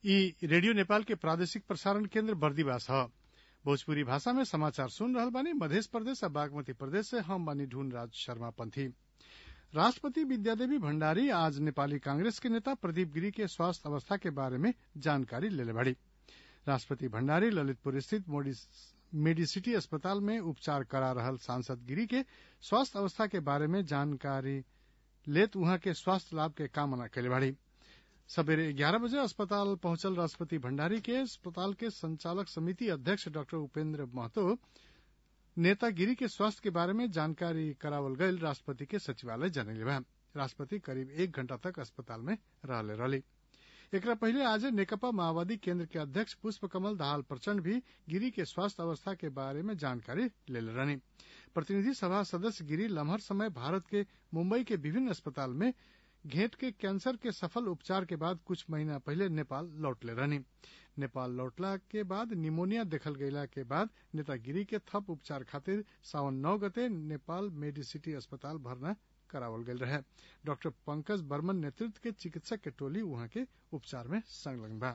ई रेडियो नेपाल के प्रादेशिक प्रसारण केन्द्र बर्दिवास ह भोजपुरी भाषा में समाचार सुन रहल बानी मध्य प्रदेश आ बागमती प्रदेश से हम बानी ढूंढ राज शर्मा पंथी राष्ट्रपति विद्यादेवी भण्डारी आज नेपाली कांग्रेस के नेता प्रदीप गिरी के स्वास्थ्य अवस्था के बारे में जानकारी लेले बाड़ी राष्ट्रपति भण्डारी ललितपुर स्थित मेडिसिटी अस्पताल में उपचार करा रहल सांसद गिरी के स्वास्थ्य अवस्था के बारे में जानकारी लेत उहाँ के स्वास्थ्य लाभ के कामना कैले बाड़ी सबेरे ग्यारह बजे अस्पताल पहुंचल राष्ट्रपति भण्डारी के अस्पताल के संचालक समिति अध्यक्ष डॉक्टर उपेन्द्र महतो नेता गिरी के स्वास्थ्य के बारे में जानकारी करावल गयल राष्ट्रपति के सचिवालय जनैले बा राष्ट्रपति करीब एक घंटा तक अस्पताल में रहले रहली एकरा पहिले आज नेकपा माओवादी केन्द्र के अध्यक्ष पुष्प कमल दाहाल प्रचण्ड भी गिरी के स्वास्थ्य अवस्था के बारे में जानकारी लेले रहनी प्रतिनिधि सभा सदस्य गिरी लम्हर समय भारत के मुंबई के विभिन्न अस्पताल में घेंट के कैंसर के सफल उपचार के बाद कुछ महीना पहले नेपाल लौटले रहनी नेपाल लौटला के बाद निमोनिया देखल गयला के बाद नेता गिरी के थप उपचार खातिर सावन नौ गते नेपाल मेडिसिटी अस्पताल भर्ना करावल गयल रहे डॉक्टर पंकज बर्मन नेतृत्व के चिकित्सक के टोली वहां के उपचार में संलग्न बा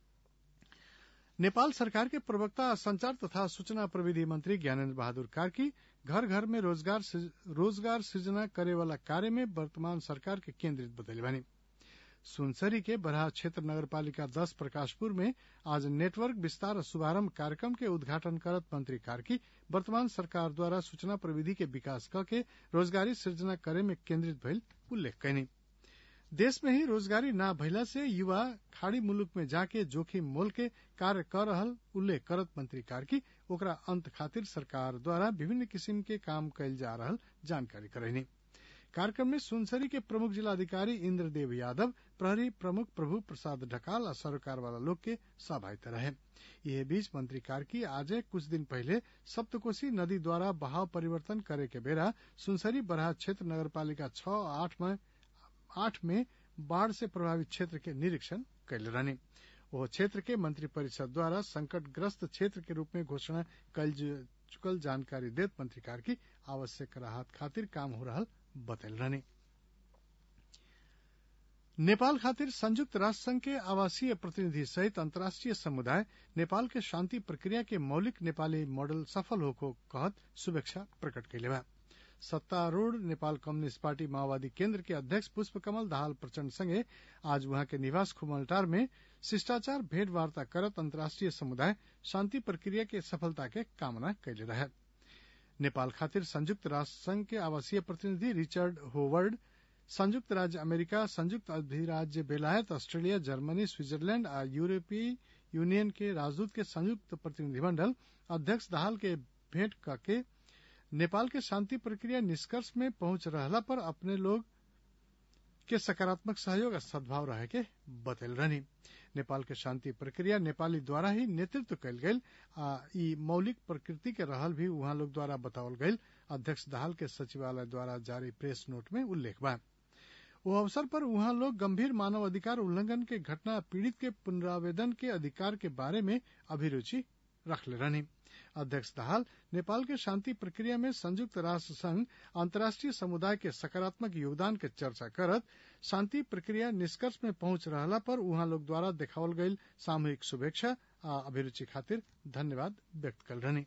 नेपाल सरकार के प्रवक्ता संचार तथा सूचना प्रविधि मंत्री ज्ञानेन्द्र बहादुर कार्की घर घर में रोजगार रोजगार सृजना करे वाला कार्य में वर्तमान सरकार के केंद्रित बतैले बानी सुनसरी के बरहा क्षेत्र नगरपालिका दस प्रकाशपुर में आज नेटवर्क विस्तार शुभारंभ कार्यक्रम के उद्घाटन करत मंत्री कार्की वर्तमान सरकार द्वारा सूचना प्रविधि के विकास क के रोजगारी सृजना करे में केंद्रित भइल उल्लेख कैनी देश में ही रोजगारी ना भइला से युवा खाड़ी मुलुक में जाके जोखिम मोल के कार्य कर रहल उल्लेख करत मंत्री कार्की ओकरा अंत खातिर सरकार द्वारा विभिन्न किसिम के काम कैल जा रहल जानकारी करैनी कार्यक्रम में सुनसरी के प्रमुख जिलाधिकारी इंद्रदेव यादव प्रहरी प्रमुख प्रभु प्रसाद ढकाल और सरोकार वाला लोग के सहभागिता रहे यह बीच मंत्री कार्की आज कुछ दिन पहले सप्तकोशी नदी द्वारा बहाव परिवर्तन करे के बेरा सुनसरी बरहा क्षेत्र नगरपालिका छह आठ में आठ में बाढ़ से प्रभावित क्षेत्र के निरीक्षण कैले रहने वह क्षेत्र के मंत्रिपरिषद द्वारा संकटग्रस्त क्षेत्र के रूप में घोषणा कल चुकल जानकारी देत मंत्री कार्की आवश्यक राहत खातिर काम हो रहा बतल रहने नेपाल खातिर संयुक्त राष्ट्र संघ के आवासीय प्रतिनिधि सहित अंतर्राष्ट्रीय समुदाय नेपाल के शांति प्रक्रिया के मौलिक नेपाली मॉडल सफल होको कहत शुभेच्छा प्रकट कैले बा सत्तारूढ़ नेपाल कम्युनिस्ट पार्टी माओवादी केन्द्र के अध्यक्ष पुष्प कमल दाहाल प्रचण्ड संगे आज वहां के निवास खुमलटार में शिष्टाचार भेंट वार्ता करत अंतर्राष्ट्रीय समुदाय शांति प्रक्रिया के सफलता के कामना कैले रहे नेपाल खातिर संयुक्त राष्ट्र संघ के आवासीय प्रतिनिधि रिचर्ड होवर्ड संयुक्त राज्य अमेरिका संयुक्त अधिराज्य बेलायत ऑस्ट्रेलिया जर्मनी स्विट्जरलैंड आ यूरोपीय यूनियन के राजदूत के संयुक्त प्रतिनिधिमंडल अध्यक्ष दाहाल के भेंट करके नेपाल के शांति प्रक्रिया निष्कर्ष में पहुंच रहला पर अपने लोग के सकारात्मक सहयोग और सद्भाव रहे के बतल रहनी नेपाल के शांति प्रक्रिया नेपाली द्वारा ही नेतृत्व कयल गेल आ ई मौलिक प्रकृति के रहल भी वहां लोग द्वारा बतावल गयल अध्यक्ष दाहाल के सचिवालय द्वारा जारी प्रेस नोट में उल्लेख बा वो अवसर पर वहां लोग गंभीर मानव अधिकार उल्लंघन के घटना पीड़ित के पुनरावेदन के अधिकार के बारे में अभिरुचि रखले रहनी अध्यक्ष दाहाल नेपाल के शांति प्रक्रिया में संयुक्त राष्ट्र संघ अंतर्राष्ट्रीय समुदाय के सकारात्मक योगदान के चर्चा करत शांति प्रक्रिया निष्कर्ष में पहुंच रहला पर उहाँ लोग द्वारा देखावल गईल सामूहिक शुभेच्छा आ अभिरुचि खातिर धन्यवाद व्यक्त कल रहनी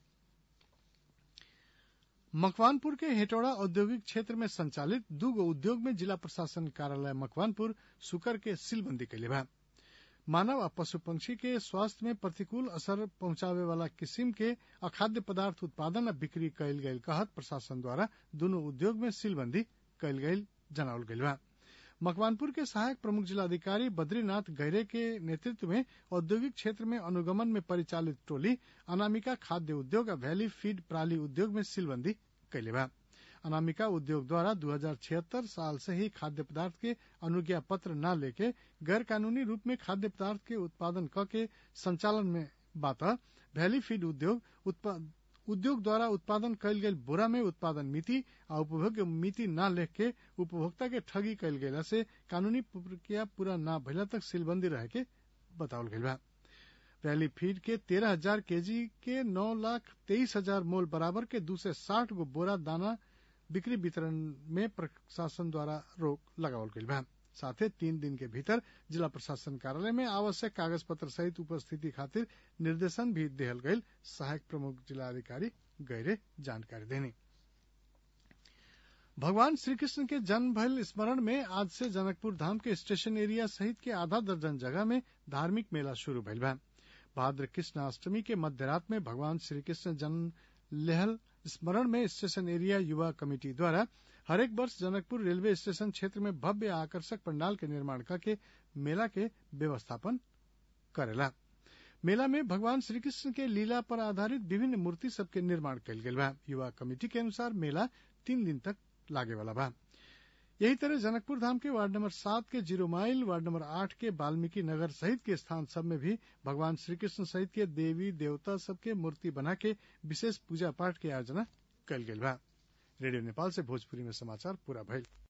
मकवानपुर के हेटौड़ा औद्योगिक क्षेत्र में संचालित दूगो उद्योग में जिला प्रशासन कार्यालय मकवानपुर सुकर के सीलबंदी कैले बा मानव आ पशु पंक्षी के स्वास्थ्य में प्रतिकूल असर पहुंचावे वाला किस्म के अखाद्य पदार्थ उत्पादन आ बिक्री कयल गयल कहत प्रशासन द्वारा दोनों उद्योग में सीलबंदी कयल गयल जनावल गयल बा मकवानपुर के सहायक प्रमुख जिलाधिकारी बद्रीनाथ गैरे के नेतृत्व में औद्योगिक क्षेत्र में अनुगमन में परिचालित टोली अनामिका खाद्य उद्योग आ वैली फीड प्राली उद्योग में सीलबंदी कैले बा अनामिका उद्योग द्वारा दो साल से ही खाद्य पदार्थ के अनुज्ञा पत्र न लेके गैर कानूनी रूप में खाद्य पदार्थ के उत्पादन क के संचालन में बात वैली फीड उद्योग उद्योग द्वारा उत्पादन कयल गेल बोरा में उत्पादन मिति आ उपभोग्य मिति न लेख के उपभोक्ता के ठगी कयल गेला से कानूनी प्रक्रिया पूरा न भइला तक सीलबंदी रहे के बतावल गईल बा वैली फीड के तेरह हजार केजी के नौ लाख तेईस हजार मोल बराबर के दू से साठ गो बोरा दाना बिक्री वितरण में प्रशासन द्वारा रोक लगावल गईल बा साथे तीन दिन के भीतर जिला प्रशासन कार्यालय में आवश्यक कागज पत्र सहित उपस्थिति खातिर निर्देशन भी देहल गईल सहायक प्रमुख जिलाधिकारी गैरे जानकारी देनी भगवान श्री कृष्ण के जन्म भयल स्मरण में आज से जनकपुर धाम के स्टेशन एरिया सहित के आधा दर्जन जगह में धार्मिक मेला शुरू भइल बा भाद्र कृष्ण अष्टमी के मध्य रात में भगवान श्री कृष्ण जन्म लेहल स्मरण में स्टेशन एरिया युवा कमेटी द्वारा हरेक वर्ष जनकपुर रेलवे स्टेशन क्षेत्र में भव्य आकर्षक पंडाल के निर्माण करके मेला के व्यवस्थापन करेला मेला में भगवान श्री कृष्ण के लीला पर आधारित विभिन्न मूर्ति सबके निर्माण कयल गेल बा युवा कमेटी के अनुसार मेला तीन दिन तक लागे वाला बा यही तरह जनकपुर धाम के वार्ड नंबर सात के जीरो माइल वार्ड नंबर आठ के वाल्मीकि नगर सहित के स्थान सब में भी भगवान श्री कृष्ण सहित के देवी देवता सबके मूर्ति बना के विशेष पूजा पाठ के आयोजना कयल गेल बा रेडियो नेपाल से भोजपुरी में समाचार पूरा भइल